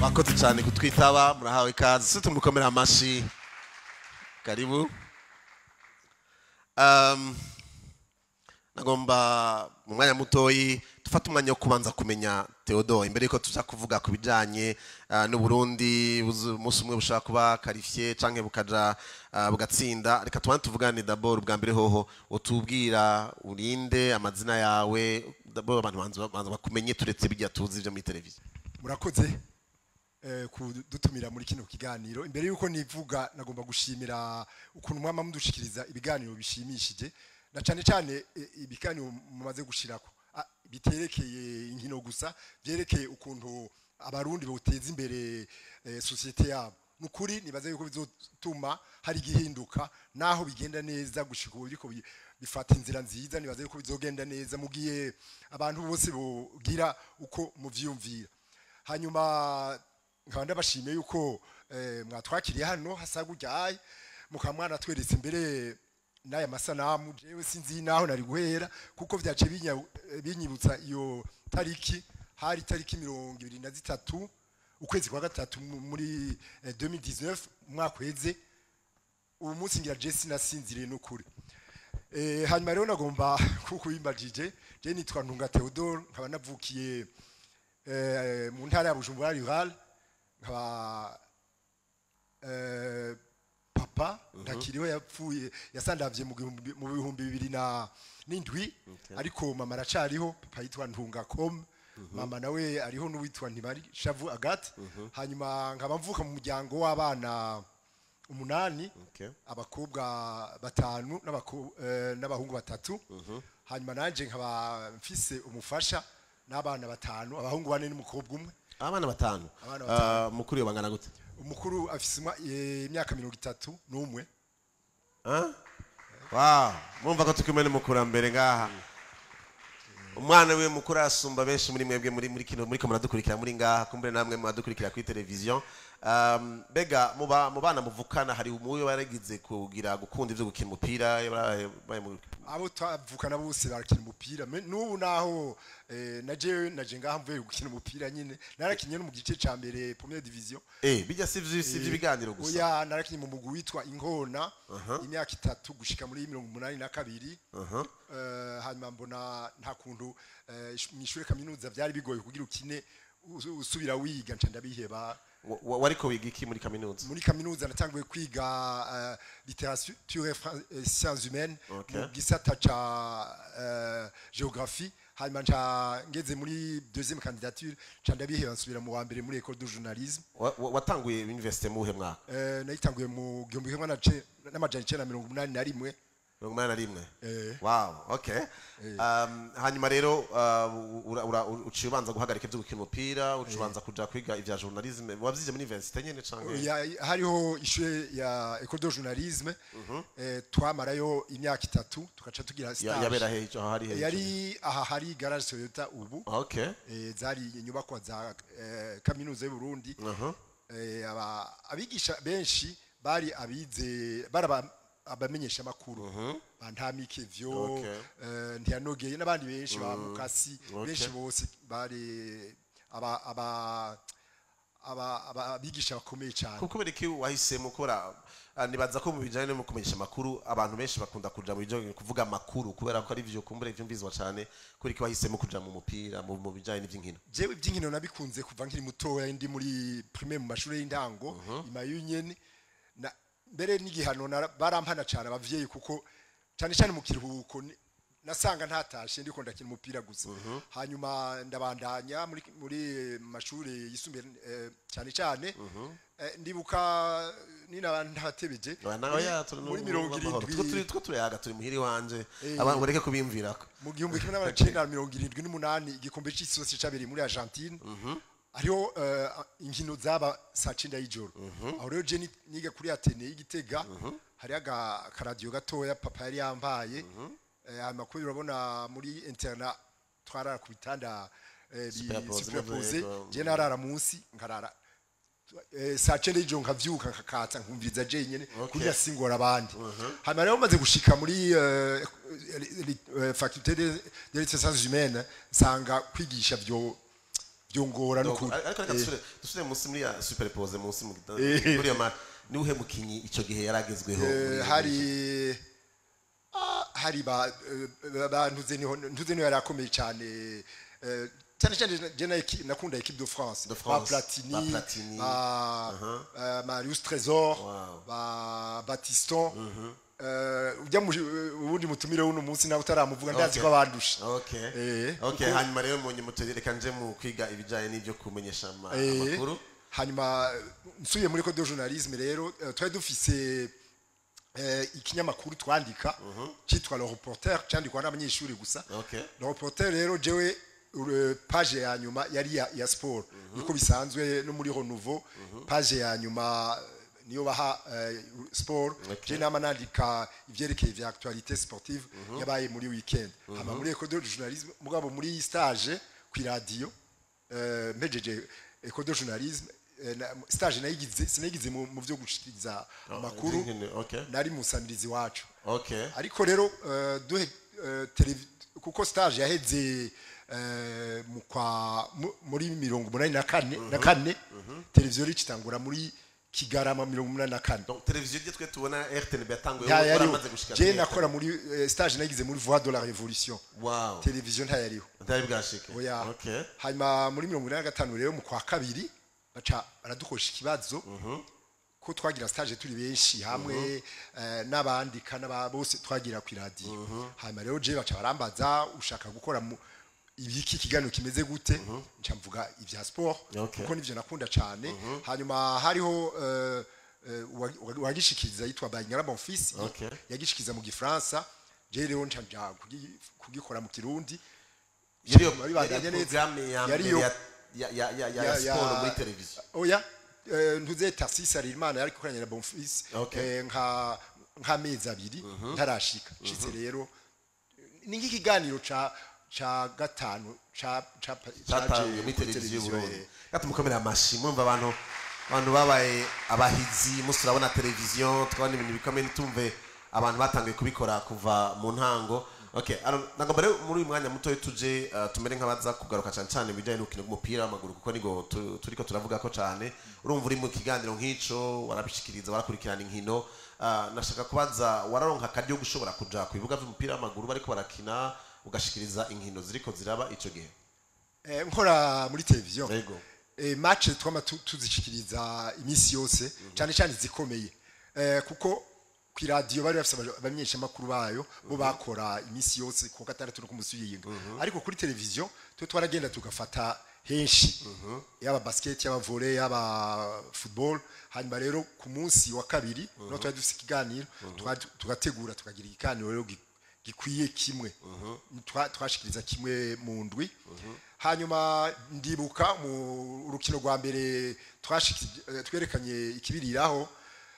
mwakoze cyane kutwitaba murahawe ikaze se tumukomera amashi karibu um, nagomba mu mwanya mutoyi dufate umwanya wo kubanza kumenya Theodore imbere yuko tuza kuvuga ku bijanye uh, n'Uburundi buzu- umunsi umwe bushaka kuba qualifié canke bukaja uh, bugatsinda reka tubanze tuvugane d'abord ubwa mbere hoho utubwira urinde amazina yawe d'abord abantu banza banza bakumenye turetse bijya tuzi byo muri televiziyo murakoze eh, kudutumira muri kino kiganiro imbere yuko nivuga nagomba gushimira ukuntu mwama mudushikiriza ibiganiro bishimishije na cyane cyane eh, ibiganiro mumaze gushirako Ah, biterekeye inkino gusa byerekeye ukuntu abarundi boteza imbere eh, societe yabo nukuri nibaza yuko bizotuma hari gihinduka naho bigenda neza gushika ubu biriko bi- bifata inzira nziza nibaza yuko bizogenda neza mugiye abantu bose bogira uko muvyumvira hanyuma nkaba ndabashimiye yuko eh, mwatwakiriye hano hasa gutyaye mukaba mwanatweretse imbere n'aya masanamu jewe sinzi naho nari guhera kuko vyace binya- eh, binyibutsa iyo tariki hari tariki mirongo ibiri na zitatu ukwezi kwa gatatu mu- muri eh, 2019 umwaka uheze ubu munsi ngira je sinasinziriye n'ukuri Eh, hanyuma rero nagomba kuko wimbajije je nitwa Ntunga Theodore nkaba navukiye eh, mu ntara ya Bujumbura rural nkaba eh, papa ndakiriho yapfuye yasandavye mu gihumbi- mu bihumbi bibiri na n'indwi ariko mama aracariho papa yitwa Ntungacom mama nawe ariho n'uwitwa Ntibari Shavu Agathe hanyuma nkaba mvuka mu muryango w'abana umunani Okay. abakobwa batanu n'abako- eh, n'abahungu batatu hanyuma nanje nkaba mfise umufasha n'abana batanu abahungu bane n'umukobwa umwe abana batanu Abana Ah, mukuru yo bangana gute umukuru afise umwa- eh, imyaka mirongo itatu n'umwe Ah? wow mumva ko tukimwe n'umukurambere ngaha umwana we mukuru asumba benshi muri mwebwe muri muri kino muri ko muradukurikira muri ngaha kumbere namwe muradukurikira kuri televiziyo um, bega mu ba- mu bana muvukana hari umuwe waragize kugira gukunda ivyo gukina umupira yarabaye- baye mu- abo twavukana bose barakina umupira Me- n'ubu naho eh, naje naje ngaha mvuye gukina umupira nyine narakinye no mu gice ca mbere première division eh bijya si vyo si ibiganiro gusa oya narakinye mu mugwi witwa inkona imyaka itatu gushika muri mirongo umunani na kabiri Aha. Eh, hanyuma mbona nta kuntu eh, ish- mw'ishure kaminuza vyari bigoye kugira ukine u- usubira wiga nca ndabiheba Wa- wa- wariko wiga iki muri kaminuza muri kaminuza natanguye kwiga uh, literature et fran- et sciences humaines Okay. mu gisata ca uh, géographie hanyuma nca ngeze muri deuxième candidature nca ndabiheba nsubira mu wa mbere muri école de journalisme Wa- wa- watanguye universite mu buhe mwaka uh, nayitanguye mu gihumbi kimwe na ce- n'amajana icenda na mirongo umunani na rimwe mirongo umunani na rimwe Eh. wow okay um, hanyuma rero uh, ura- ura- uciye ubanza guhagarika ivyo gukina umupira uciye ubanza kuja kwiga ivya journalisme wavyize muri universite nyene canke Ya- hariho ishure ya école de journalisme eh, twamarayo imyaka itatu tugaca tugira Ya- stage yabera he aho hari he yari aha hari garage Toyota ubu okay eh, zari inyubakwa za eh, kaminuza y'u Burundi Aha. eh, aba- abigisha benshi bari abize bari aba- abamenyesha makuru bantamike vyo Okay. eh, ntiyanogeye n'abandi benshi ba mukasi Okay. benshi bose bari aba aba aba aba- abigisha bakomeye cyane kubera iki wahisemo kubera ah, nibaza ko mu bijanye no mu kumenyesha amakuru abantu benshi bakunda kuja mu bijanye kuvuga amakuru kubera ko ari vyo kumbure vyumvizwa cane kubera iki wahisemo kuja mu mupira mu mu bijanye n'ivy'inkino jewe iby'inkino nabikunze kuva nkiri mutoya ndi muri primaire mu mashuri y'intango imayu nyene na mbere n'igihano nara- barampana cyane abavyeyi kuko cyane cyane mu kiruhuko ni- nasanga ntatashe ndiko ndakina umupira gusa hanyuma ndabandanya muri muri mashuri yisumbuye eh, cyane cyane eh, ndibuka nina ntatebeje Oya, nawe ya turi muri mu- mirongo mu mahoro. Two turi irindwi two turayaga turi muhiri wanje Eh. abantu bareke kubimvirako mu gihumbi kimwe n'amajana icenda na mirongo irindwi n'umunani igikombe c'isi yose cabereye muri argentine hariho eh, inkino zaba saa cenda y'ijoro aho rero je ni- niga kuri atene y'igitega hariho aga- akaradiyo gatoya papa yari yambaye Eh, hanyuma kubera urabona muri interna twarara ku bitanda eh, bi- Superpose, superpose navyo, je narara munsi nkarara eh, saa cenda y'ijoro nkavyuka nkakatsa nkumviriza je nyene Okay. kugira singora abandi hanyuma rero maze gushika muri eh, li- li- eh, faculté de de sciences humaines nsanga kwigisha vyo byongora Donc, n'ukuri ariko reka Eh, dusubire dusubire munsi muri ya superpose munsi mu gita- Eh. muri iyo ma ni uhe mukinyi ico gihe yaragezweho eh, muri- hari ah, hari ba eh, ba ntuze niho ntuze niho yari akomeye cyane eh, cyane cyane je na eki- nakunda equipe de France De ba France, Platini ba Platini. ba eh, Marius Trésor Wow. ba Batiston eh, ujya mu ubundi mutumire uno munsi nawe utaramuvuga ndazi Okay. ko abandusha okay Eh, okay kuko- hanyuma rero munye mutegere nje mu kwiga ibijanye n'ibyo kumenyesha ama- Eh, amakuru hanyuma nsubiye muri code de journalisme rero eh, twari dufise eh, ikinyamakuru twandika cyitwa le reporter cyandikwa n'abanyeshuri gusa okay le reporter rero jewe ure- page ya nyuma yari ya, ya sport niko bisanzwe no muri renouveau page ya nyuma eh, niyo baha eh, sport Okay. je nama nandika ivyerekeye vya actualité sportive yabaye muri weekend hama muri école de journalisme mugabo muri stage ku radio eh, mpejeje école de journalisme eh, na- stage nayigize sinayigize mu mu vyo gushikiriza amakuru Nkene- okay nari musamirizi wacu okay ariko rero eh, duhe eh, televi- kuko stage yaheze eh, mu kwa mu- muri mirongo umunani na kane na kane televiziyo ricitangura muri kigarama mirongo umunani na kane donc televiziyo rye twe tubona RTNB yatanguye nta yariho waramaze gushika je kuri nakora muri eh, stage nagize muri voix de la révolution wow televiziyo ntayariho ntari bwashike oya okay hanyuma muri mirongo inani na gatanu rero mu kwa kabiri baca baradukosha ikibazo ko twagira stage turi benshi hamwe eh, n'abandika n'aba bose twagira ku radio hanyuma rero je baca barambaza ushaka gukora mu ibiki kiganiro kimeze gute nca mvuga ibya sport Okay. kuko nivyo nakunda cyane hanyuma hariho eh, eh, uwa- uwa- uwagishikiriza yitwa Banyara Bonfils Okay. yagishikiriza mu gifaransa je rero nca nja kugi- kugikora mu kirundi yari Babibandanya neza. programme ya Yari mbere yo- ya ya ya ya ya ya- sport ya- muri televiziyo oya eh, ntuze Tarsis Harerimana yari gukoranya na Bonfils Okay. eh, nka nk'amezi abiri ntarashika nshitse rero ni nk'ikiganiro ca ca gatanu ca ca cyatangiye muri televiziyo y'uburundi kandi mukomere amashi mwumva abantu abantu babaye abahizi musi turabona televiziyo tukabona ibintu bikomeye ntitumve abantu batangiye kubikora kuva mu ntango okay alors nagomba rero muri uyu mwanya mutoya tuje uh, tumere nk'abaza kugaruka cyane cyane ibijyanye n'urukino rw'umupira w'amaguru kuko nigo tu- turiko turavuga ko cyane urumva uri mu kiganiro nk'ico warabishikiriza warakurikirana inkino uh, nashaka kubaza wararonka akaryo gushobora kuja ku bibuga by'umupira w'amaguru bariko barakina ugashikiriza inkino ziriko ziraba ico gihe Eh, nkora muri televiziyo Yego. eh, match twama tu- tuzishikiriza iminsi yose cyane cyane zikomeye eh, kuko ku iradiyo bari bafite aba- abamenyeshamakuru bayo bo bakora iminsi yose ku wa gatandatu no ku munsi w'iyinga ariko kuri televiziyo twe twaragenda tugafata henshi yaba basket yaba volley yaba football hanyuma rero ku munsi wa kabiri no twari dufite ikiganiro twa- tugategura tukagira ikiganiro rero gi- gikwiye kimwe Twa- twashikiriza kimwe mu ndwi hanyuma ndibuka mu rukino rwa mbere twashiki- eh, twerekanye ikibiriraho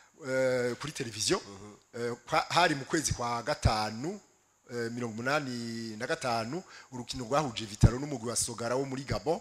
eh, kuri televiziyo eh, kwa- hari mu kwezi kwa gatanu eh, mirongo umunani na gatanu urukino rwahuje vitaro n'umugwi wa sogara wo muri gabo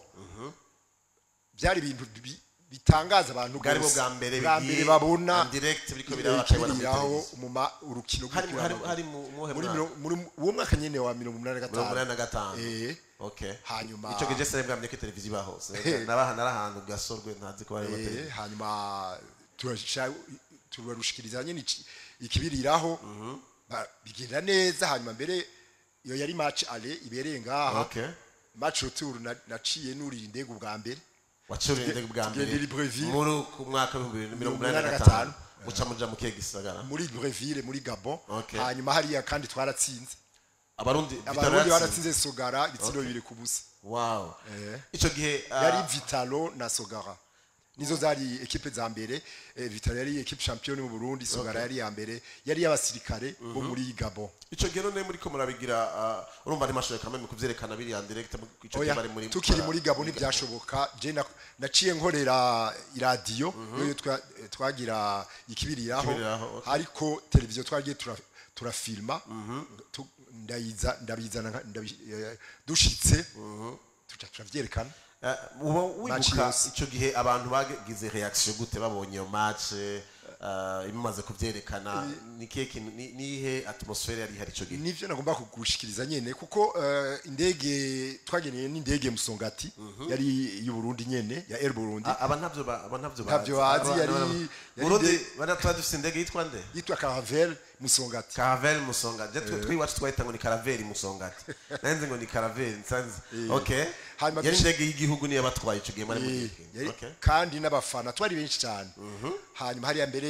byari ibintu bi- bitangaza abantu bwari bwo bose. bwa mbere bwa bigiye mbere babona en direct biriko eh, biraba bakabona muri ikibiriraho televiziyo. mu ma- urukino hari rw'umupira hari w'amaguru. hari mu muhe muri mwaka mirongo- muri uwo mwaka nyene wa mirongo umunani na mirongo umunani na gatanu gatanu Eh. okay Hanyuma- ico gihe sare mbwamye ko televiziyo iba hose Eh. nabaha narahantu gasorwe ntazi ko bari Eh, televiziyo hanyuma turasha- turarushikiriza nyene iki- ikibiriraho ba- bigenda neza hanyuma mbere iyo yari match ale ibereye ngaha okay match retour na- naciye nurira indege ubwa mbere wacuriye indege bwa mbere Tugendera i Breville. muri ku mwaka w'ibihumbi bibiri na mirongo Mirongo umunani na umunani na gatanu gatanu. muca muja mu kihe gisagara muri Breville muri Gabon Okay. hanyuma hariya kandi twaratsinze abarundi abarundi Vitaro yatsinze. baratsinze Sogara ibitsindo bibiri ku busa wow Eh. ico gihe ah, yari Vitalo na Sogara nizo zari ekipe za mbere eh, Vitalo yari ekipe champion mu Burundi Sogara yari ya mbere yari y'abasirikare bo muri Gabon ico gihe none muri ko murabigira ah, urumva ari mashoboye kamwe mu kuvyerekana biri en direct mu- ico gihe oya bari muri tukiri muri Gabon ntibyashoboka je na- naciye nkorera iradiyo niyo twa- twagira ikibiriraho Ikibiriraho, okay. ariko televiziyo twagiye tura- turafilma tu- ndayiza ndabizana nka- ndabi- eh, dushitse tuca turavyerekana Eh, uba Match wibuka yose. ico gihe abantu bagize reaction gute babonye iyo match ah, ibimaze kuvyerekana ni kihe kintu ni- nihe atmosfere yari ihari ico gihe nivyo nagomba kugushikiriza nyene kuko eh, indege twageneye n'indege musongati yari y'u Burundi nyene ya Air Burundi A- aba ntavyo ba- aba ntavyo Ntavyo bazi. bazi, Aba- yari- aba- yari Burundi inde- bari tuba dufise indege yitwa nde yitwa Caravelle musongati Caravelle Musonga je twe twiwacu twahita ngo ni Caravelle Musongati nanze ngo ni Caravelle nsanze okay Hanyuma yari dushi- indege y'igihugu niyo batwaye ico gihe muri mu Eh, gihe yari- okay kandi n'abafana twari benshi cyane hanyuma hariya mbere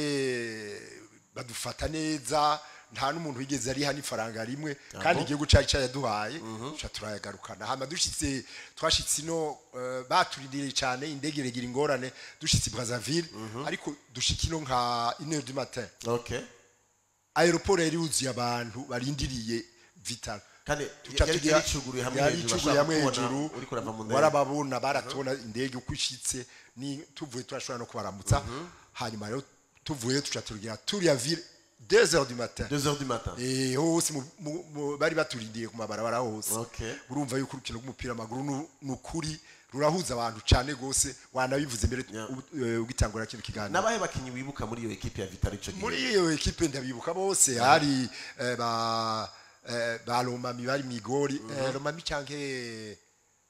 badufata neza nta n'umuntu wigeze ariha n'ifaranga rimwe kandi igihugu cari cayaduhaye ca turayagarukana hama dushitse twashitse ino eh, baturindiriye cyane indege iregira ingorane dushitse i Brazzaville ariko dushika ino nka 1 du matin okay aeroport yari yuzuye abantu barindiriye vital kandi Tuca yari tugira- yari icuguruye hamwe yari hejuru icuguruye hamwe bashaka hejuru kubona uriko urava mu ndege warababona baratubona indege uko ishitse ni tuvuye turashobora no kubaramutsa hanyuma rero tuvuye tuca turugira turiya ville 2 heures du matin 2 heures du matin Eh, hose mu- mu- mu- bari baturindiye ku mabarabara hose Okay. urumva yuko urukino rw'umupira w'amaguru nu- ni ukuri rurahuza abantu cyane gose wanabivuze mbere Yeah. u- eh, ugitangura kino kiganiro nabahe bakinyi wibuka muri iyo equipe ya Vital ico gihe muri iyo ekipe ndabibuka bose hari eh, ba eh, ba Romami bari mwigori eh, Romami canke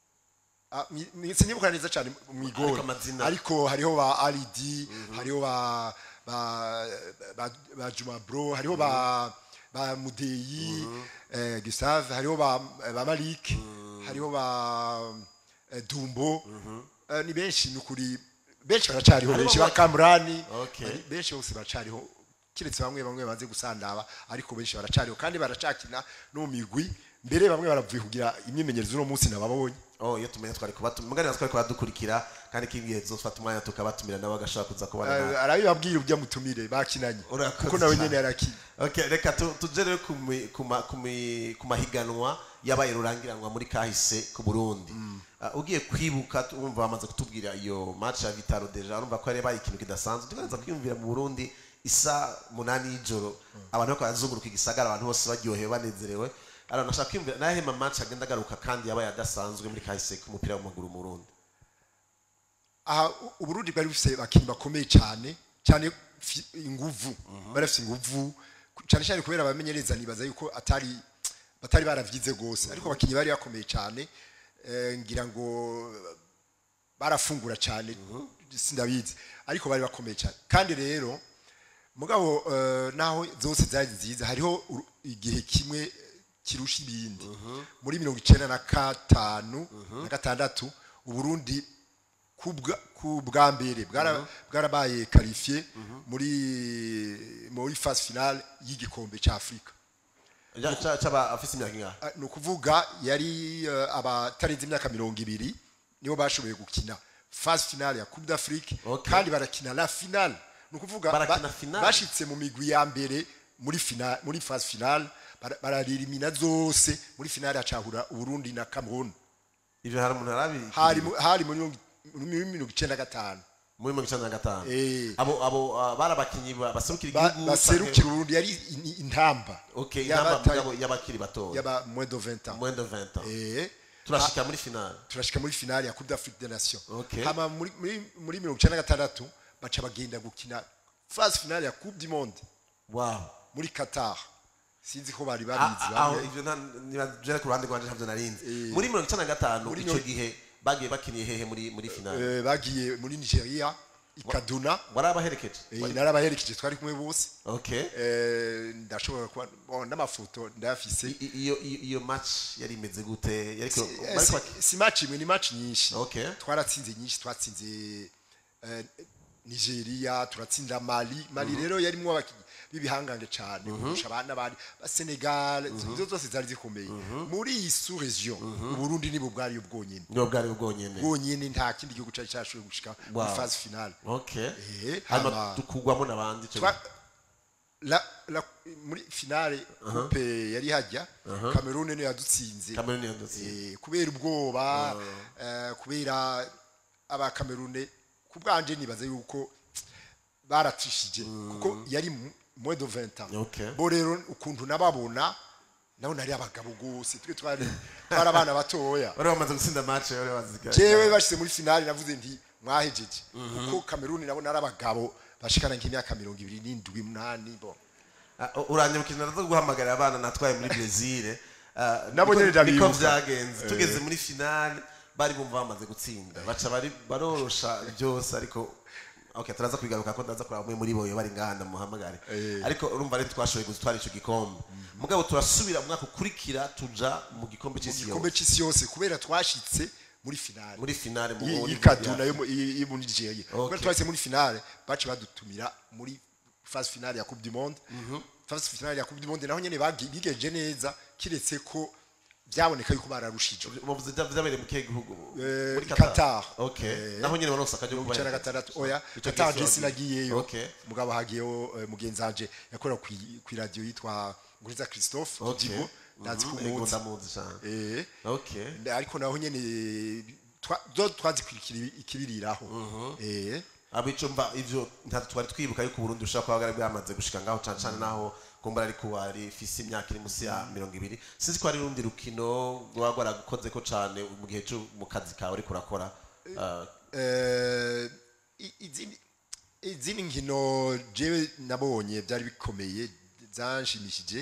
Ah, mi- mi- sinibuka neza cyane mwigori Ariko amazina- ariko hariho ba Alidi hariho ba ba ba, ba Juma Bro hariho ba ba Mudeyi eh, Gustave hariho ba ba Malik hariho ba eh, Dumbo Eh, ni benshi nukuri benshi baracariho Hariho benshi ba- ba Kamrani Okay. Bari- benshi bose baracariho kiretse bamwe bamwe bamaze gusandaba ariko benshi baracariho kandi baracakina no mu migwi mbere bamwe baravuye kugira imyimenyerezo uno munsi nababonye oh iyo tumenye twari kubatumira mugani twari kubadukurikira kandi kigihe zofata umwanya tukabatumira nabo agashaka kuza kubana na Eh, arabibabwira ujya mutumire bakinanye Urakoze kuko nawe cyane. nyene yarakinye okay reka tu- tuje rero ku mi- ku ma- ku mi- ku mahiganwa yabaye rurangiranwa muri kahise ku Burundi Ah, ugiye kwibuka tu- urumva bamaze kutubwira iyo match ya Vitaro deja urumva ko yari yabaye ikintu kidasanzwe tukaza kwiyumvira mu Burundi isa munani y'ijoro abantu bako barazunguruka igisagara abantu bose baryohewe banezerewe ara nashaka kwiyumvira nahe ma match agenda agaruka kandi yabaye adasanzwe muri kahise k'umupira w'amaguru mu Burundi aha u- uburundi bwari bufise abakinyi bakomeye cyane cyane fi- inguvu bari bafise inguvu ku- cyane cyane kubera abamenyereza nibaza yuko atari batari baravyize gose ariko abakinyi bari bakomeye cyane eh, ngira ngo barafungura cyane sindabizi ariko bari bakomeye cyane kandi rero mugabo eh, naho zose zari nziza hariho uru- igihe kimwe eh, kirusha ibindi muri mirongo icenda na gatanu na gatandatu uburundi kubwa- ku bwa mbere bwara- bwarabaye karifiye muri muri phase finale y'igikombe cya afurika Ja- ca- c'aba afise imyaka ingahe Ah, ni ukuvuga yari eh, abatarenze imyaka mirongo ibiri nibo bashoboye gukina phase finale ya coupe d'afrique Okay. kandi barakina la finale ni ukuvuga Barakina ba- finale? bashitse mu migwi ya mbere muri finale muri phase finale bara- bararirimina zose muri finale hacahura uburundi na cameroon ivyo hari umuntu arabi hari mu- hari muri mirongo- muri mirongo icenda na gatanu muri mirongo icenda na gatanu Eh. abo abo ah, bari abakinyi ba- baserukira Ba- igihugu baserukira uburundi yari in- intamba okay Y'abata- intamba mugabo y'abakiri batoya y'aba moins de 20 ans moins de 20 ans eh turashika muri finale turashika muri finale ya Coupe d'Afrique des Nations Okay. hama muri muri muri mirongo icenda na gatandatu baca bagenda gukina phase finale ya Coupe du Monde wow muri Qatar sinzi ko bari Ah, babizi ah, aho bamwe. ivyo nibajere ku ruhande rwanje ntavyo narinzi Eh. muri mirongo icenda na gatanu Muri ico mirongo- gihe bagiye bakiniye hehe muri muri finale Eh, bagiye muri Nigeria i Kaduna warabaherekeje eh, narabaherekeje twari kumwe bose okay Eh, ndashobora kuba bon, n'amafoto ndayafise I- i- iyo iyo iyo match yari imeze gute yariko Si- eh, bariko si- si match imwe ni match nyinshi Okay. twaratsinze nyinshi twatsinze eh, nigeria turatsinda mali mali rero yarimwo abakinyi b'ibihangange cyane kurusha abana bari ba senegal izo zose zari zikomeye muri iyi sous region uburundi nibo bwari ubwonyene nibo bwari bwonyene bwonyene nta kindi gihugu cyari cyashoboye gushika Wow. muri phase finale okay Eh, hanyuma hama- tukugwamo n'abandi ico Twa- la, la, muri finale coupe yari hajya cameroon niyo yadutsinze Cameroon yadutse Eh, kubera ubwoba eh, kubera abakamerune ku bwanje nibaza yuko baratishije kuko yari mu- moins de 20 ans Okay. bo rero ukuntu nababona nabona ari abagabo gose twe twari twari abana batoya bari bamaze gutsinda match bari baziga jewe bashize muri finale navuze nti mwahejeje kuko kameruni nabona ari abagabo bashikana nk'imyaka mirongo ibiri n'indwi umunani bo Ah, u- uranyibukije ndaza guhamagarira abana natwaye muri Brazil Ah, Nabo niko- nyene ndabibuka. niko vyagenze tugeze muri finale bari bumva bamaze gutsinda baca bari barorosha byose ariko okay turaza kwigaruka ko ndaza kuraba umwe muri bo bari ngahanda muhamagare Eh. ariko urumva rero twashoboye gutwara ico gikombe mugabo turasubira mu mwaka ukurikira tuja mu gikombe mu c'isi gikombe yose c'isi yose kubera twashitse muri finale muri finale mu Iyi- muri- iyi kaduna yo mu- iyi- yo muri Nigeria Okay. kubera twahise muri finale bace badutumira muri phase finale ya coupe du monde phase finale ya coupe du monde naho nyene bagi- bigenje neza kiretse ko byaboneka yuko bararushije muvuze bya- vyabereye mu kihe gihugu Eh, muri Qatar. okay Eh, naho nyene baronse akajya mirongo icenda na gatandatu oya Ico Qatar gihe je sinagiyeyo okay mugabo hagiyeho eh, mugenzi wanje yakorera kwi- kwi radio yitwa Nguriza Christophe okay Digo ndazi ko Mhm, ego umuzi ndamuzi cyane eh okay ariko naho nyene twa- zo twazikurikira ikibiriraho eh abico mba ivyo nta twari twibuka yuko Burundi ushaka kuba bwari bwamaze gushika ngaho cane cane naho kumbura ariko wari fisi imyaka iri musi ya mirongo ibiri sinzi ko hari urundi rukino rwaba rwaragukozeko cane mu gihe co mu kazi kawe uriko urakora Ah, eh i- izindi izindi nkino jewe nabonye byari bikomeye zanshimishije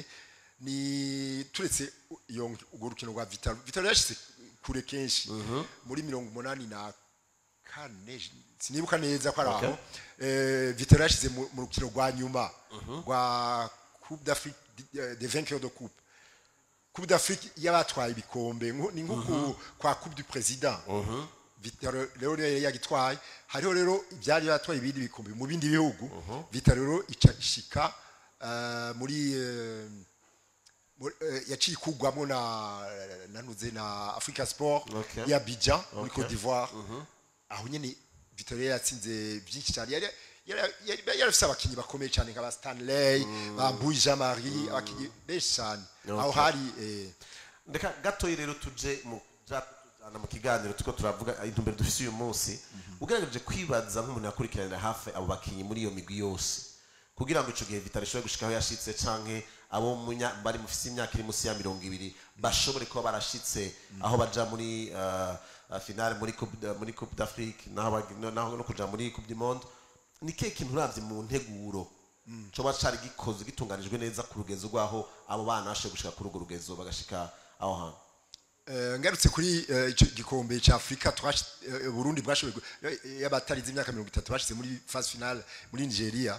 ni turetse iyo urwo rukino rwa Vitalo Vitalo yashyize kure kenshi muri mirongo umunani na kane sinibuka neza ko ari Okay. aho eh, Vitalo yashyize mu mu rukino rwa nyuma rwa Coupe d'Afrique de- des vainqueurs de coupe Coupe d'Afrique y'abatwaye ibikombe nko- ni nko ku- kwa Coupe du Président Vitalo rero yari yagitwaye hariho rero ibyari batwaye ibindi bikombe mu bindi bihugu Vitalo rero ica ishika eh, muri eh, muri- eh, yaciye ikugwamo na nanuze na Africa Sport Okay. ya Abidjan muri Okay. Côte d'Ivoire aho nyene Vitalo yari yatsinze byinshi cyane yari yari- yari yari afise abakinyi bakomeye cyane nka ba Stanley ba Mbuyi Jean Marie abakinyi benshi cyane aho Okay. hari eh, ndeka gatoyi rero tuje mu tujana mu kiganiro tuko turavuga intumbero dufise uyu munsi ugerageje kwibaza nk'umuntu yakurikiranira hafi abo bakinyi muri iyo migwi yose kugira ngo ico gihe vitali ishobore gushika aho yashitse canke abo munya- bari mufise imyaka iri munsi ya mirongo ibiri bashobore kuba barashitse aho baja muri uh, uh, finale muri coupe d- muri coupe d'afrique naho bagi- no- naho no kuja muri coupe du monde ni kihe kintu uravye mu nteguro coba cari gikoze gitunganijwe neza ku rugezo rwaho abo bana bashoboye gushika kuri urwo rugezo bagashika aho hantu Eh, ngarutse kuri eh, ico gikombe ca Afrika twashi eh, Burundi bwashoboye gu- eh, y'abatarize imyaka 30 bashize muri phase finale muri Nigeria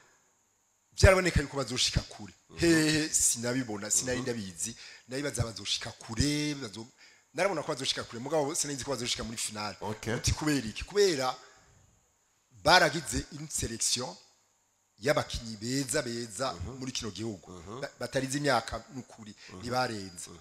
byaraboneka yuko bazoshika kure hehe sinabibona sinari ndabizi nabibaza bazoshika kure bazo narabona ko bazoshika kure mugabo sinzi ko bazoshika muri finale Okay. uti kubera iki kubera baragize une selection y'abakinyi beza beza muri kino gihugu Ba- batarize imyaka n'ukuri ntibarenze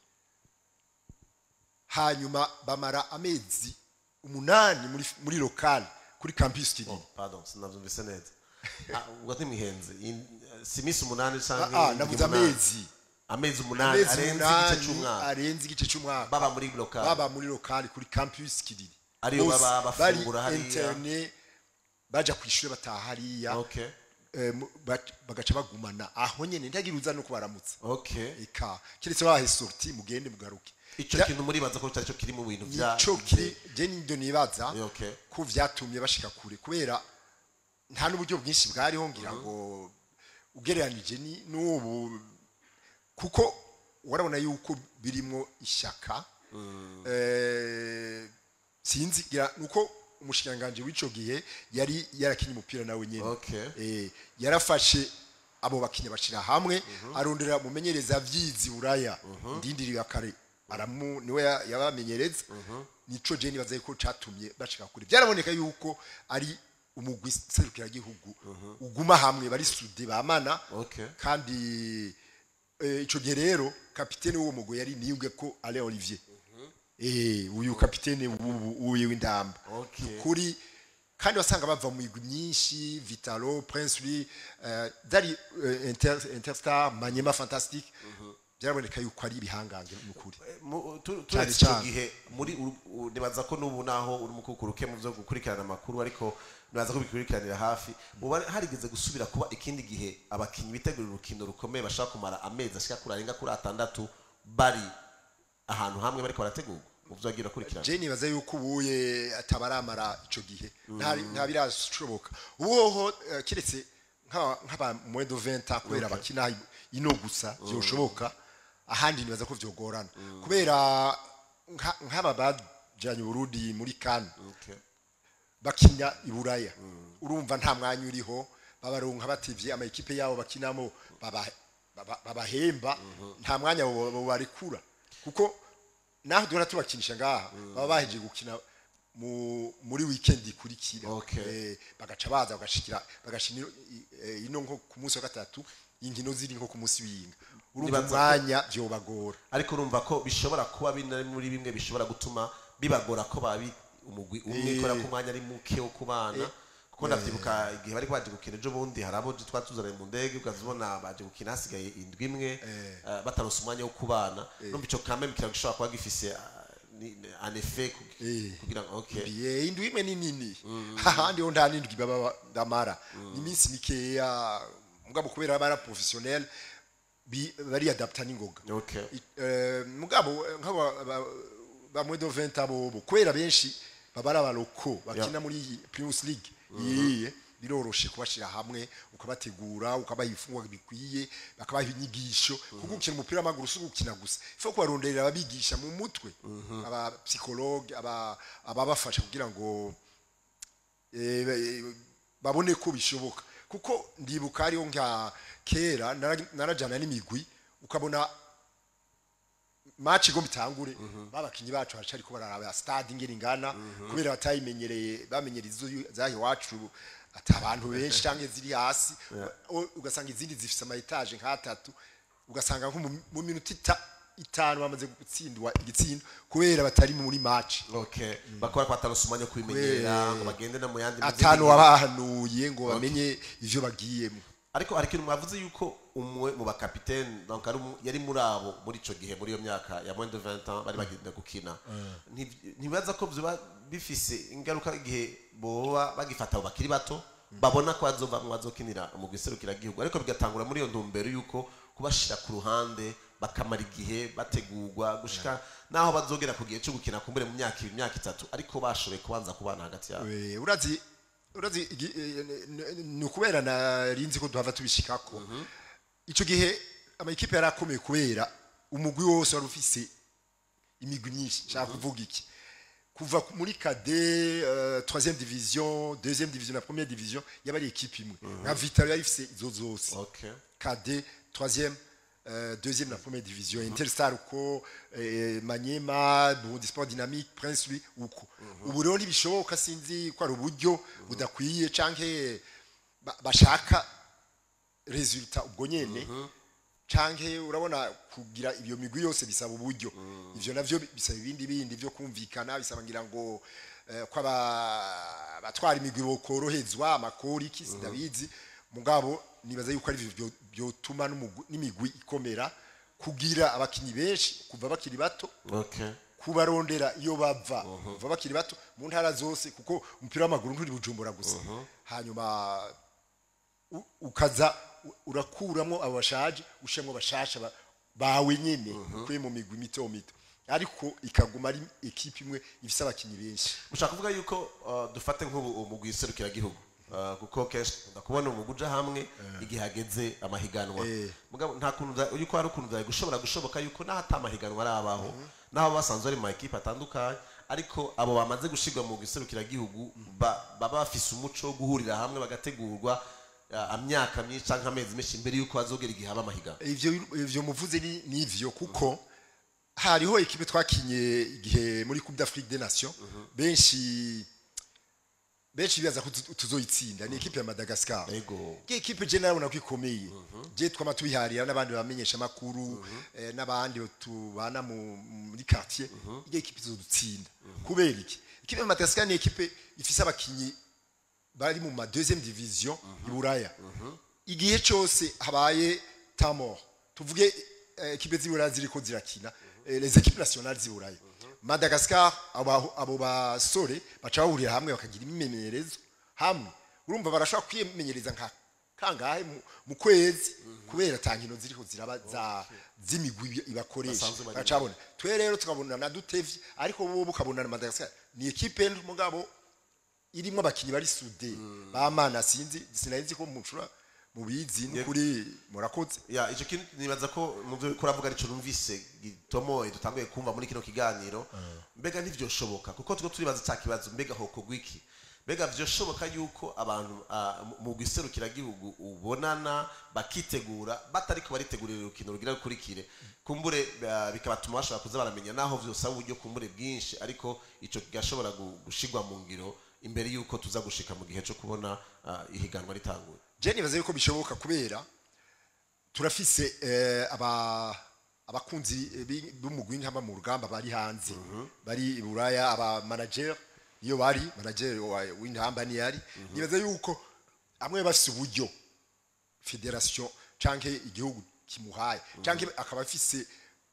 hanyuma bamara amezi umunani muri muri local kuri campus kinini Oh, pardon sinavyumvise neza Ah, ubwo ntimihenze In- si iminsi umunani ah canke ah, indwi navuze umunani. amezi amezi umunani amezi arenze igice umunani c'umwaka arenze igice c'umwaka baba muri local baba muri local kuri campus kinini Ariyo Bose baba bari bafungura hariya. interne baja kw'ishure bataha hariya okay eh, mu- bac- bagaca bagumana aho nyene ntagira uza no kubaramutsa okay eka kiretse bahe sorti mugende mugaruke ico Vya- kintu muribaza ko cari co kiri mu bintu vya nico kiri je nindo nibaza okay ko vyatumye bashika kure kubera nta n'uburyo bwinshi bwariho ngira ngo ugereranije ni- n'ubu kuko warabona yuko birimwo ishyaka eh, sinzi ngira nuko umushikiranganji w'ico gihe yari yarakinye umupira nawe nyene Okay. eh, yarafashe abo bakinya bashira hamwe arondera mumenyereza vyizi buraya ndindiri ya kare aramu niwe ya- yabamenyereza nico je nibaza yuko catumye bashika kure byaraboneka yuko ari umugwi serukira gihugu uguma hamwe bari sude bamana Okay. kandi eh, ico gihe rero kapitene w'uwo mugwi yari niyubwe ko Alain Olivier eh uyu kapitene uyu w'indamba Okay. kuri kandi wasanga bava mu migwi myinshi Vitalo Prince Louis eh, dari eh, Inter, Interstar Manyema Fantastic byaraboneka yuko ari ibihangange n'ukuri Mu- tu- Cyane turetse ico cyane. gihe muri uru- u- nibaza ko n'ubu naho uri mukukuruke mu vyo gukurikirana amakuru ariko nibaza ko bikurikiranira hafi ubu hari- harigeze gusubira kuba ikindi gihe abakinyi bitegura urukino rukomeye bashaka kumara amezi ashika kuri arenga kuri atandatu bari ahantu hamwe bariko barategurwa mu byo wagira akurikirana je nibaza yuko ubuye atabaramara ico gihe nta nta birashoboka ubuho eh, kiretse nk'aba nk'aba mwedo 20 kubera bakina ino gusa byoshoboka ahandi nibaza ko vyogorana kubera nka- nk'aba bajanye Burundi muri kan Okay. bakina i buraya urumva nta mwanya uriho babaronka bativye ama ekipe yabo bakinamo baba- baba- babahemba nta mwanya bo- bo barekura kuko naho duhora tubakinisha ngaha baba baheje gukina mu muri weekend ikurikira Okay. Eh, bagaca baza bagashikira bagashina ino- i- eh, ino nko ku munsi wa gatatu inkino ziri nko ku munsi w'inga urumva Nibaza ko- umwanya vyobagora ariko urumva ko bishobora kuba bina muri bimwe bishobora gutuma bibagora ko babi umugwi umwe Eh. kubera ko umwanya ari muke wo kubana kuko ndavyibuka igihe bari baje gukina ejo bundi hari abo twari tuzananye mu ndege ukazibona baje gukina hasigaye indwi imwe eh, bataronse umwanya wo kubana numva ico kameme kira gishobora kuba gifise ah, ni- ni- un effet ku- Eh. kugira ngo okay ye indwi imwe ni nini hahandi ho nta n'indwi baba ndamara ni iminsi mikeya mugabo kubera baba ari professionnel bi- bari adapta n'ingoga okay I- eh, mugabo eh, nk'aba ba- ba mwedo 20 abo kubera benshi baba ari abaloko bakina muri Primus League yiye biroroshe kubashira hamwe ukabategura ukabaha ifungwa bikwiye bakabaha inyigisho kuko gukina umupira w'amaguru si gukina gusa ifo kubaronderera ababigisha mu mutwe aba psychologue aba ababafasha kugira ngo eh, eh, babone ko bishoboka kuko ndibuka hariho nka kera nara- narajana n'imigwi ukabona match igomba itangure babakinyi bacu haca ariko bararaba stade ingene ingana kubera batayimenyereye bamenyereye izo zahi wacu ata abantu benshi canke ziri hasi u- ugasanga izindi zifise ama etage nk'atatu ugasanga nko mu- mu minota ita- itanu bamaze gutsindwa igitsindo kubera batari muri match okay bakora ko bataronse umwanya wo kubimenyera ngo bagende no mu yandi mu zindi atanu nkino. wabahanuye ngo bamenye ivyo bagiyemo ariko hari ikintu mwavuze yuko umwe mu bakapitene donc ari umu- yari muri abo muri ico gihe muri iyo myaka ya moins de 20 ans bari bagenda gukina Nti- ntibaza ko vyoba bifise ingaruka igihe boba bagifata abo bakiri bato babona ko bazovamwo bazokinira umugwi serukiragihugu ariko bigatangura muri iyo ntumbero yuko kubashira ku ruhande bakamara igihe bategurwa gushika naho bazogera ku gihe cyo gukina kumbure mu myaka ibiri imyaka itatu ariko bashoboye kubanza kubana hagati yabo Eh, urazi urazi igi- eh, n- n- ni ukubera narinzi ko duhava tubishikako ico gihe amakipe yari akomeye kubera umugwi wose wari ufise imigwi myinshi nshaka kuvuga iki kuva ku- muri kade uh, troisième division deuxième division na première division yaba ari ekipe imwe nka vitalo yari ifise izo zose okay KD, troisième, euh, deuxième la première division. Interstar uko, eh, Manyema, Burundi Sport Dynamique, Prince Louis uko. Ubu rero ntibishoboka sinzi ko ari uburyo budakwiye canke ba- bashaka resultat ubwo nyene canke urabona kugira iyo migwi yose bisaba uburyo ivyo navyo bisaba ibindi bindi vyo kumvikana bisaba ngira ngo eh, ko aba- abatwara imigwi bokorohezwa amakori iki sindabizi mugabo nibaza yuko ari ivyo byo- byotuma n'umugwi- n'imigwi ikomera kugira abakinyi benshi kuva bakiri bato okay kubarondera iyo bava kuva bakiri bato mu ntara zose kuko umupira w'amaguru nturi bujumbura gusa hanyuma u- ukaza u- urakuramo abo bashaje ushemwo bashasha ba- bawe nyene ukuye mu migwi mito mito ariko ikaguma ari ekipe imwe ifise abakinyi benshi ushaka kuvuga yuko uh, dufate nk'ubu umugwi serukiragihugu uh, kuko kenshi ukunda kubona umugwi uja hamwe igihe hageze amahiganwa Eh. mugabo nta kuntu vya- yuko hari ukuntu vyari gushobora gushoboka yuko naho ata amahiganwa arabaho naho basanzwe bari mu makipe atandukanye ariko abo bamaze gushirwa mu mugwi serukiragihugu ba- baba bafise umuco wo guhurira hamwe bagategurwa uh, amyaka myinshi canke amezi menshi mbere yuko bazogera igihe haba amahiganwa ivyo ivyo muvuze ni nivyo kuko hariho ekipe twakinye igihe muri Coupe d'Afrique des Nations benshi benshi bibaza ko tuzo- tuzoyitsinda ni ekipe ya Madagascar ego Iyi ekipe je narabona ko ikomeye je twama tubiharira n'abandi bamenyesha makuru eh, n'abandi tubana mu- muri quartier iyi ekipe izodutsinda kubera iki ekipe ya Madagascar ni ekipe ifise abakinyi bari mu ma deuxième division i Buraya igihe cyose habaye tamor tuvuge eh, ekipe z'Iburaya ziriko zirakina eh, les équipes nationales z'Iburaya Madagascar abo abo basore baca bahurira hamwe bakagira imimenyerezo hamwe urumva barashobora kwimenyereza nka kangahe mu- mu kwezi kubera ata nkino ziriho ziraba za z'imigwi ibakoresha Basanzwe bari- bacabona twe rero tukabona na dutevye ariko bo bukabona na Madagascar ni equipe mugabo irimo abakinyi bari sude bamana sinzi sinari ko mucura mubizi n'ukuri murakoze ya icyo kintu nibaza ko mu byo uriko uravuga arico numvise gitomoye dutanguye kumva muri kino kiganiro mbega ntivyoshoboka kuko turiko turibaza cya kibazo mbega hokorwa iki mbega vyoshoboka yuko abantu ah, mu- mu giserukiragihugu ubonana bakitegura batariko baritegurira urukino rugira rukurikire kumbure ah, bikabatuma bashobora kuza baramenya naho vyosaba uburyo kumbure bwinshi ariko ico kigashobora gu- gushigwa mu ngiro imbere yuko tuza gushika mu gihe co kubona ah, ihiganwa ritanguye je nibaza yuko bishoboka kubera turafise eh, aba abakunzi eh, bi- b'umugwi nk'aba mu rugamba bari hanze bari i buraya aba manager iyo bari manager wa- w'intamba ni yari nibaza yuko amwe bafise uburyo federation canke igihugu kimuhaye canke akaba afise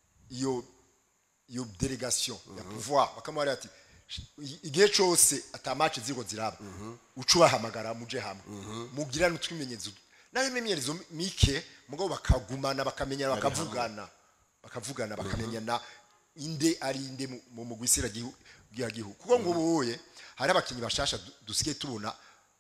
iyo iyo delegation ya pouvoir bakamubwira ati "I- igihe cose ata match ziriko ziraba uca ubahamagara muje hamwe mugira n'utwimenyezo naho imimenyerezo mike mugabo bakagumana bakamenyana bakavugana bakavugana bakamenyana inde ari inde mu- mu mugwi gihugu kuko ngo boye hari abakinyi bashasha du- dusigaye tubona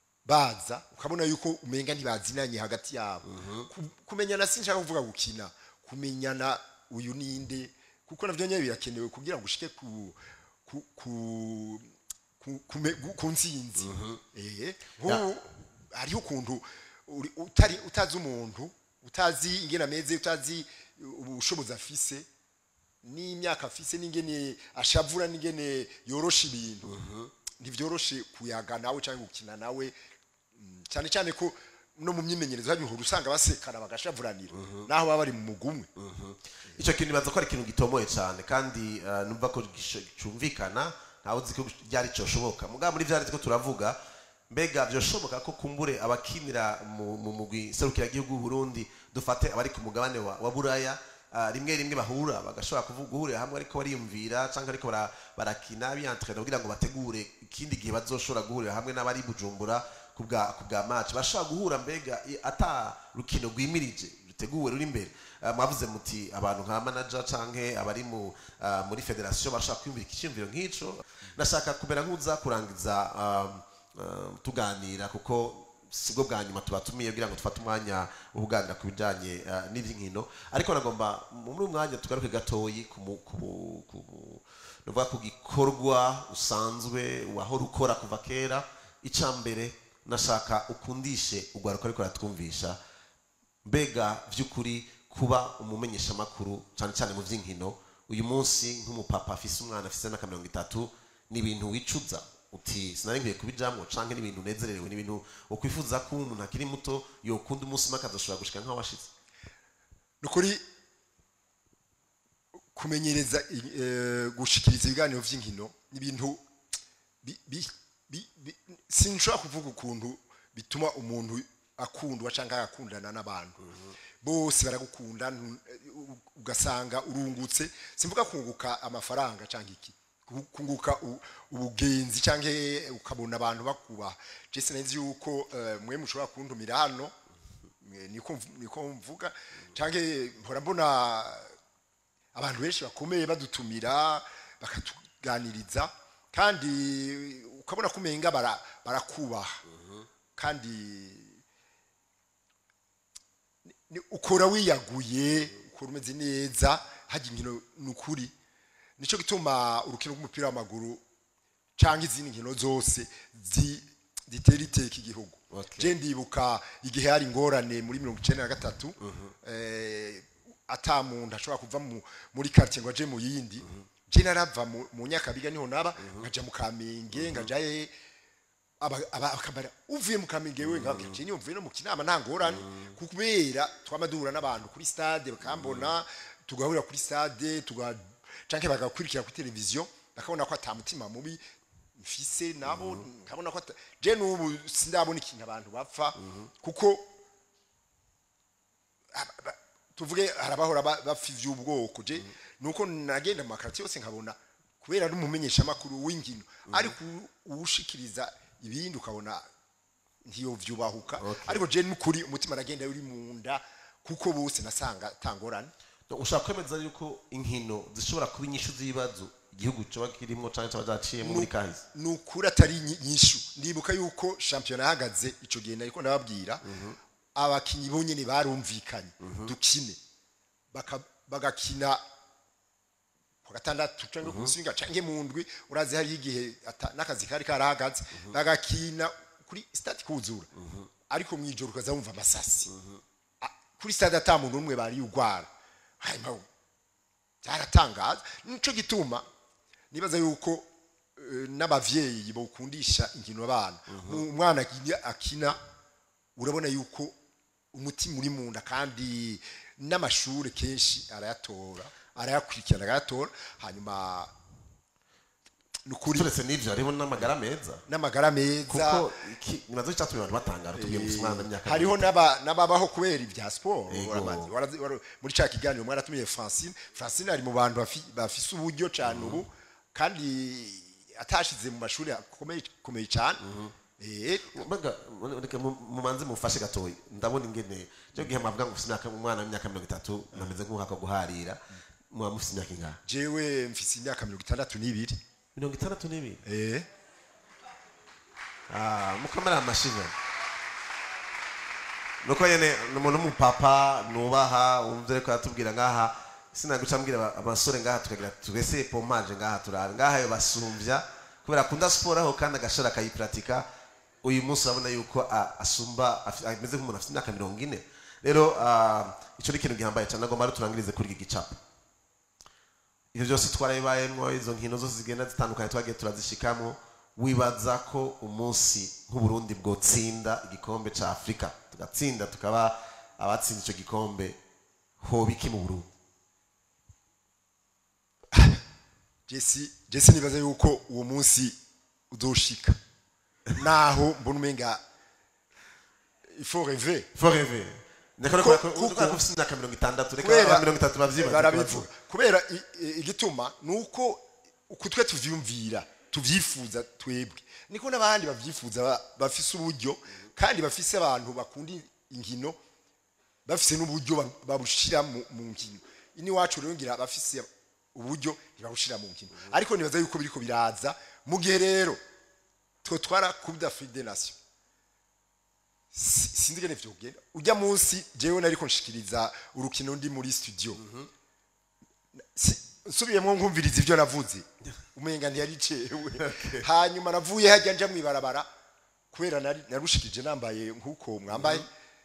baza ukabona yuko umenga ntibazinanye hagati yabo Ku- kumenyana sinshaka kuvuga gukina kumenyana uyu ninde kuko navyo nyene birakenewe kugira ngo ushike ku ku ku ku, kume- gu- ku nsinzi eh nk'ubu hariho ukuntu uri- utari utazi umuntu utazi ingene ameze utazi ubushobozi afise n'imyaka afise n'ingene ashavura n'ingene yorosha ibintu ntivyoroshe kuyaga nawe cyangwa gukina nawe Mm, cyane cyane ko no mu myimenyerezo y'abihuru usanga basekana bagashavuranira naho baba bari mu mugumwe icyo kintu nibaza ko ari ikintu gitomoye cyane kandi eh, numva ko gisho- cyumvikana ntawe uzi ko byari cyoshoboka mugabo muri byari ko turavuga mbega byoshoboka ko kumbure abakinira mu mu mugwi serukiragihugu w'u Burundi dufate abari ku mugabane wa, wa buraya ah, rimwe rimwe bahura bagashobora kuvuga guhurira hamwe ariko bariyumvira cyangwa ariko bara- barakina biyantrena kugira ngo bategure ikindi gihe bazoshobora guhurira hamwe n'abari i bujumbura ku bwa ku bwa match bashobora guhura mbega i- ata rukino rwimirije ruteguwe ruri imbere Ah, mwavuze muti abantu nka manager canke abari mu ah, muri federation bashaka kwiyumvira icyumviro nk'ico nashaka kumera nk'uza kurangiza um, um, tuganira kuko sibwo bwa nyuma tubatumiye kugira ngo dufate umwanya wo kuganira ku bijanye ah, n'ivy'inkino ariko nagomba muri uyu mwanya tugaruke gatoyi ku mu- ku mu- ku mu- nuvuga ku gikorwa usanzwe wahora ukora kuva kera icya mbere nashaka ukundishe urwaruka ariko ratwumvisha mbega by'ukuri kuba umumenyeshamakuru cyane cyane mu by'inkino uyu munsi nk'umupapa afise umwana afise n'aka mirongo itatu ni ibintu wicuza uti sinari nkwiye kubijamwo canke ni ibintu unezererewe ni ibintu ukwifuza ko umuntu akiri muto yokunda umunsi umwe akazoshobora gushika nk'aho washize nukuri kumenyereza eh, gushikiriza ibiganiro vy'inkino n'ibintu bi- bi- bi- bi- sinshobora kuvuga ukuntu bituma umuntu akundwa canke agakundana n'abantu bose baragukunda ntu- u- ugasanga urungutse simvuga kunguka amafaranga canke iki ku- kunguka u- ubugenzi canke ukabona abantu bakubaha je sinzi yuko eh, mwe mushobora kuntumira hano mwe niko mv- niko mvuga canke mpora mbona abantu benshi bakomeye badutumira bakatuganiriza kandi ukabona ko umenga bara- barakubaha kandi ni- ukora wiyaguye ukora umeze neza hajya inkino ni ukuri nicyo gituma urukino rw'umupira w'amaguru cyangwa izindi nkino zose zi- zitera iteka igihugu Okay. je ndibuka igihe hari ingorane muri mirongo icenda na gatatu eh, ata muntu ashobora kuva mu- muri quartier ngo aje mu yindi je narava mu mu nyakabiga niho naba nkaja mu kamenge ngaja he aba- aba- akabara uvuye mu kamenge we ngaje je niyo mvuye no mu kinama nta ngorane kubera twama duhura n'abantu kuri stade bakambona tugahurira kuri stade tuga canke bagakurikira kuri televiziyo bakabona ko ata mutima mubi mfise nabo nkabona ko ata- je n'ubu sindabona ikintu abantu bapfa kuko aba- ba- tuvuge harabahora ba- bapfa ivy'ubwoko je nuko nagenda mu makarati yose nkabona kubera ari umumenyeshamakuru w'inkino ariko u- uwushikiriza ibindi ukabona ntiyovyubahuka Okay. ariko je n'ukuri umutima aragenda uri mu nda kuko bose nasanga tangorane ushaka kwemeza yuko inkino zishobora kuba inyishu z'ibibazo igihugu kiba kirimo cyangwa cyaba cyaciyemo muri kahise ni ukuri atari nyi- nyishu ndibuka yuko shampiyona yahagaze icyo gihe nariko ndababwira abakinyi bonyene barumvikanye dukine Baka- bagakina ku gatandatu cyangwa ku musinga cyangwa mu ndwi urazi hari igihe ata- n'akazi kari karahagaze bagakina kuri stade kuzura ariko mu ijoro ukaza wumva amasasi A- kuri stade ata muntu umwe bari ugwara hanyuma byaratangaza nico gituma nibaza yuko eh, n'abavyeyi bokundisha inkino abana umwana akina- akina urabona yuko umutima uri mu nda kandi n'amashuri kenshi arayatora arayakurikirana arayatora hanyuma nukuri turetse n'ibyo harimo n'amagara meza n'amagara meza kuko iki nibazo cyatumye abantu batangara tubwiye gusa umwana w'imyaka hariho n'aba- n'ababaho kubera ibya siporo Yego. Warabazi- warazi- wara- muri cya kiganiro mwaratumiye francine francine ari mu bantu bafi- bafise uburyo cyane ubu kandi atashize mu mashuri akomeye akomeye cyane Eh, mbega reka mu- mumanze mufashe gatoya ndabona ingene cyo gihe mavuga ngo ufite imyaka umwana w'imyaka mirongo itatu nameze nk'umwaka wo guharira muba mufite imyaka ingana jewe mfise imyaka mirongo itandatu n'ibiri mirongo itandatu n'ibiri Eh, Ah, mukamera amashinya nuko nyene ni umuntu w'umupapa nubaha wumva ariko aratubwira ngaha sinaguca mbwira aba- abasore ngaha tukagira tugese pompaje ngaha turabe ngaha yo basumvya kubera akunda siporo aho kandi agashora akayipiratika uyu munsi urabona yuko ah, asumba afi- ameze nk'umuntu afite imyaka mirongo ine rero ah, ico ni ikintu gihambaye cyane nagomba rero turangirize kuri iki gicapo ibyo byose twarabibayemo izo nkino zose zigenda zitandukanye twagiye turazishikamo wibaza ko umunsi nk'uburundi bwotsinda igikombe cya afurika tugatsinda tukaba abatsinda icyo gikombe hoba iki mu burundi jesi jesi nibaza yuko uwo munsi uzoshika naho mbona umenga ifo reve foreve ndakora Ko- ko kuko- ko ufite imyaka mirongo itandatu reka kubera aba mirongo itatu babyibaza barabivuga kubera i- i- igituma ni uko uko twe tuvyumvira tuvyifuza twebwe niko n'abandi bavyifuza ba- bafise uburyo kandi bafise abantu bakunda inkino bafise n'uburyo ba- babushira mu mu nkino ini wacu rero ngira bafise uburyo ntibabushira mu nkino ariko nibaza yuko biriko biraza mu gihe rero twe twara coupe d'Afrique des Nations Si- sinzi ngene vyogenda ujya munsi jewe nariko nshikiriza urukino ndi muri studio Si- nsubiyemwo nkumviriza ivyo navuze umenga ntiyari cewe hanyuma navuye hajya nja mwibarabara kubera nari narushikije nambaye nkuko mwambaye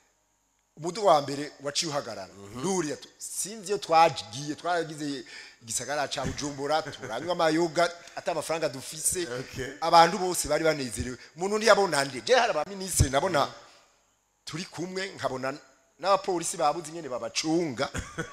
umudu wa mbere waciye uhagarara nduriya tu- sinzi iyo twagiye twaragize igisagara ca bujumbura turanywa amayoga ata amafaranga dufise Okay. abantu bose bari banezerewe umuntu ntiyabona nde je hari abaminisitiri nabona turi kumwe nkabona n'abapolisi babuze ingene babacunga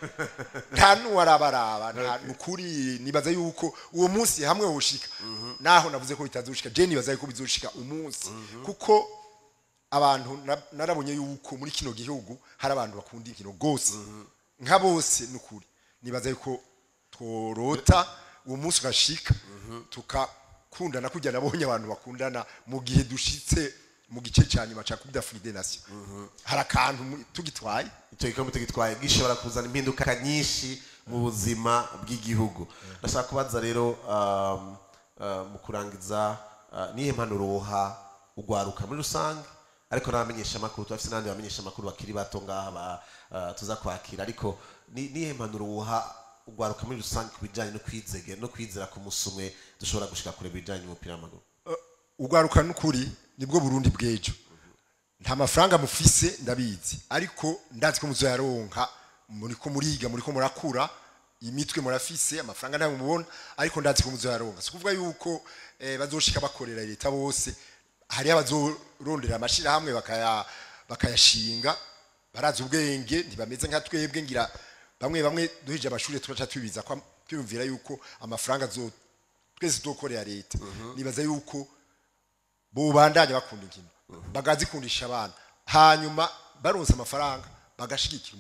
nta n'uwarabaraba nta nukuri nibaza yuko uwo munsi hamwe woshika naho navuze ko bitazoshika je nibaza yuko bizoshika umunsi kuko abantu na- narabonye yuko muri kino gihugu hari abantu bakunda inkino gose nka bose nukuri nibaza yuko tworota uwo munsi ugashika tukakundana kujya nabonye abantu bakundana mu gihe dushitse mu gice cya nyuma cya coupe d'Afrique des Nations hari akantu mu- tugitwaye icyo gikombe tugitwaye gishobora kuzana impinduka nyinshi mu buzima bw'igihugu ndashaka kubaza rero um, uh, mu kurangiza uh, nihe mpanuro woha ugwaruka muri rusange ariko n'abamenyesha amakuru turafise n'abandi bamenyesha amakuru bakiri bato ngaha ba, uh, tuza kwakira ariko ni- nihe mpanuro woha ugwaruka muri rusange ku bijyanye no kwizege no kwizera ku musi umwe dushobora gushika kure mu bijyanye n'umupira w'amaguru ugwaruka n'ukuri nibwo Burundi bw'ejo nta mafaranga mufise ndabizi ariko ndazi ko muzoyaronka muri ko muriga muri ko murakura imitwe murafise amafaranga ntayo mubona ariko ndazi ko muzoyaronka si kuvuga yuko eh, bazoshika bakorera leta bose hari abazorondera amashirahamwe bakaya bakayashinga barazi ubwenge ntibameze nka twebwe ngira bamwe bamwe duhije amashuri tugaca tubiza kwa twiyumvira yuko amafaranga zo twese tukorera leta nibaza yuko bubandanya bakunda inkino bagazikundisha abana hanyuma baronse amafaranga bagashigikira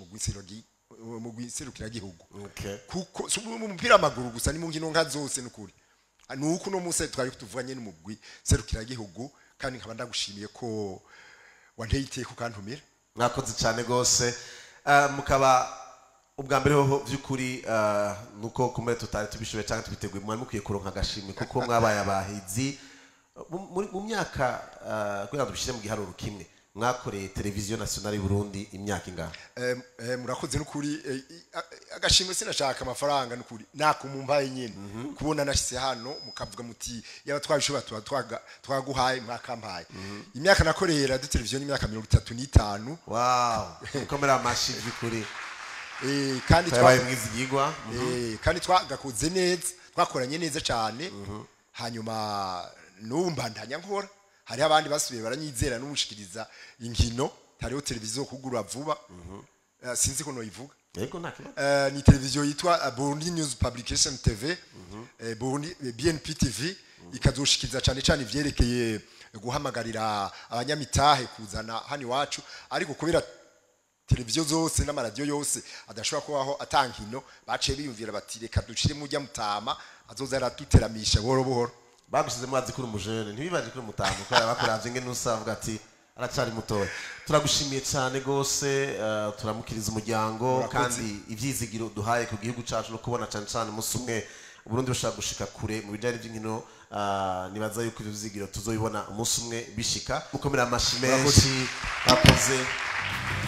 mu gihugu okay. kuko si mu mupira w'amaguru gusa ni mu nkino nka zose n'ukuri ni uko uno munsi twari tuvuganye n'umugwi serukiragihugu kandi nkaba ndagushimiye ko wanteye iteka ukantumira mwakoze cyane rwose Ah, mukaba ubwa mbere hoho by'ukuri ah, nuko kumbe tutari tubishoboye cyangwa tubiteguye mwari mukwiye kuronka agashimwe kuko mwabaye abahizi Mu- muri- mu myaka ah, kugira ngo dushyire mu giharuro kimwe mwakoreye televiziyo nationale y'u Burundi imyaka ingana Eh, eh, murakoze n'ukuri eh, i- a- agashimwe sinashaka amafaranga n'ukuri nakumumbaye nyine kubona nashyize hano mukavuga muti yaba twabishobora tuba twaga- twaguhaye mwakampaye imyaka nakoreye radiyo televiziyo ni imyaka mirongo itatu n'itanu wow mukomere amashi by'ukuri eh, kandi twa- twabaye mwizigirwa Eh, kandi twagakoze neza twakoranye neza cyane hanyuma n'ubu mbandanya nkora hariho abandi basubiye baranyizera n'umushikiriza inkino hariho televiziyo kugura vuba Eh, sinzi ko noyivuga yego nta kibazo Eh, ni televiziyo yitwa eh, Burundi News Publication TV eh, Burundi eh, BNP TV ikazoshikiriza cyane cyane ivyerekeye guhamagarira abanyamitahe kuzana hano iwacu ariko kubera televiziyo zose n'amaradiyo yose adashobora kubaho atankino baciye biyumvira bati reka ducire mujya mutama azoza araduteramisha buhoro buhoro bagushyize mwazi kuri umujene ntibibaje kuri mutamu kubera bakuravye ngene usavuga ati aracari mutoya turagushimiye cyane rwose eh, turamukiriza umuryango Murakoze. kandi ivyizigiro duhaye ku gihugu cacu no kubona cane cane umunsi umwe uburundi bushaka gushika kure mu bijanye n'ivy'inkino ah, nibaza yuko ivyo vyizigiro tuzobibona umunsi umwe bishika mukomera amashi menshi bakoze